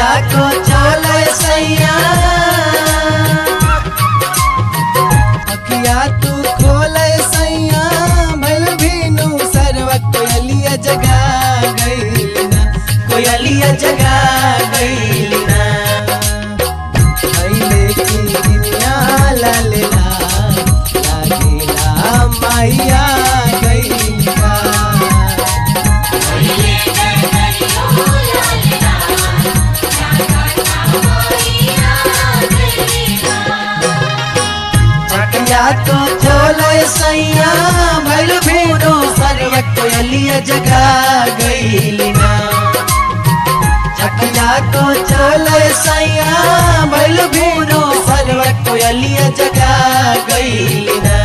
अखिया को चले सैया अखिया तू खोले सैया भल भीनु सरवा कोयलिया जगा गईल ना कोयलिया जगा गईल ना अइले की दुनिया लालेला लागेला माइया गईल का अखिया को चले सैया भल भीनो सरवा कोयलिया जगा गईल ना चकिया को चले सैया भल भीनो सरवा कोयलिया जगा गईल ना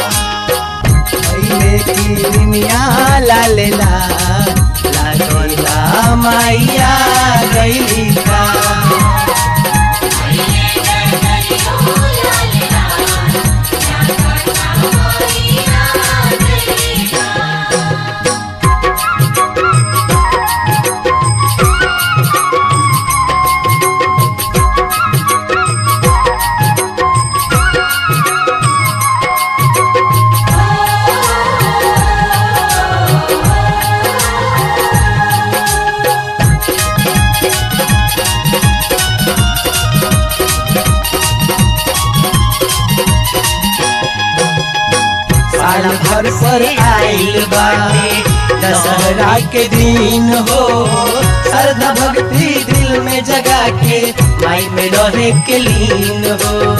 अइले की दुनिया लालेला लागेला माइया गईल का साल भर पर आइल बाटे दशहरा के दिन हो श्रद्धा भक्ति दिल में जगा के माई में रहे के लीन हो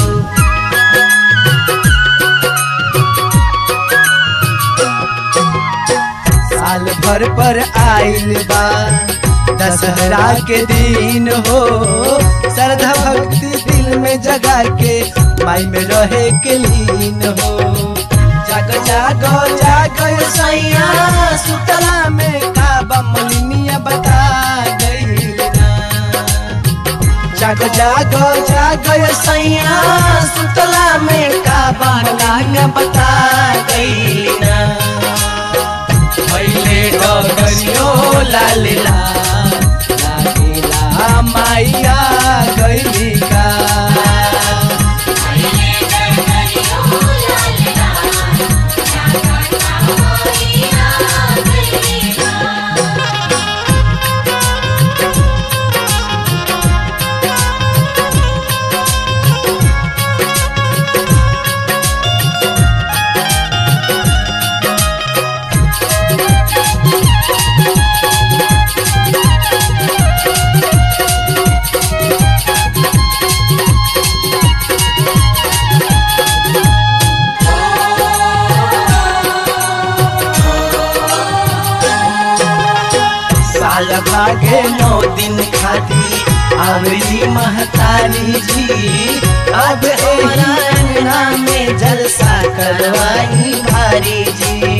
साल भर पर आइल बा दशहरा के दिन हो श्रद्धा भक्ति दिल में जगा के माई में रहे के लीन हो जाग जागो जागो सैया सुतला में काबा मलिनिया बता गई जाग जागो जागो सैया सुतला में काबा लाग बता गई ना पहले डगरियो लालिला लागेला माइया गई का साल भागे नौ दिन खाती आवेली महतारी जी अब हमारा अंगना में जलसा करवाई भारी जी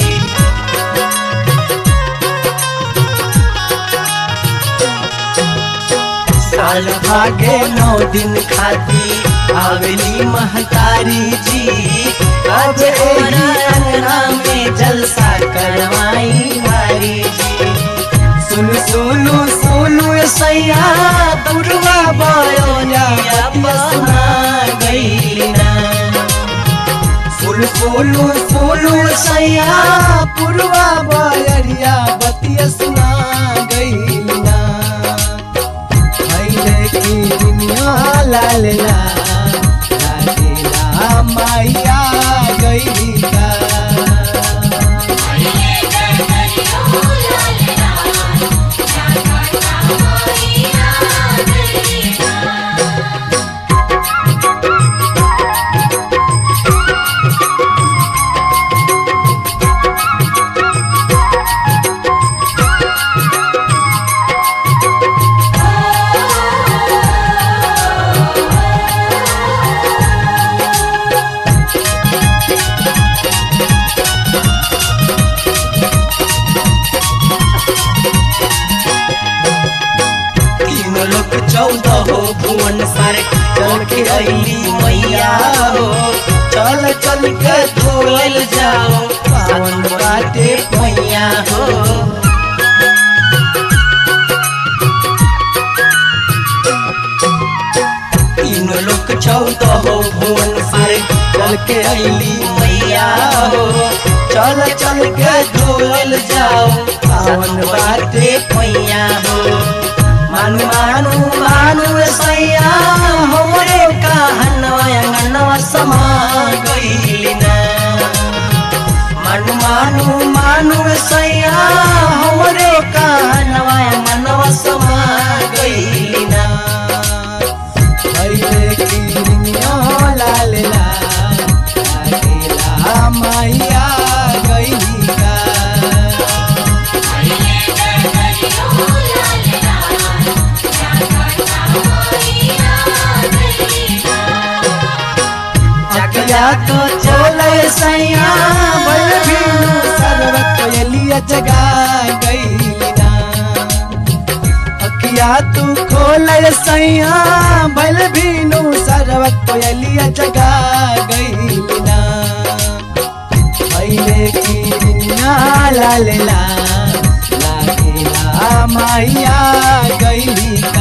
साल भागे नौ दिन खाती आवेली महतारी जी अब हमारा अंगना में जलसा करवाई भारी जी सुन सुनु सुनु सैया दुर्गा बयोनिया बसना गईना फूल फूलू फूलू सैया पुरवा बयरिया बतिया सुना गईला पहले की दुनिया लालेला लागेला माइया गई का तीन लोग चौदह हो भुवन सर चल के अली मैया हो चल चल के धोल जाओ पावन बाटे मैया हो लोक चौदह हो भुवन से चल के अली मैया हो चल चल के धोल जाओ पावन बाटे पैया हो मानु मानु मानु सैया हमरे कहनवा अंगनवा समा गइली ना मानु मानु मानु सैया हमरे कहनवा अंगनवा समा गइली ना पहिले किनिया लाल लाल लागेला मैया गइली का अकिया तो चले सैया बल भीनु सरवत एलिया जगा गईलिना अकिया तू खोले सैया बल भीनु सरवत एलिया जगा गईलिना पहिले किनिया लाल ला लागेला मैया गईली का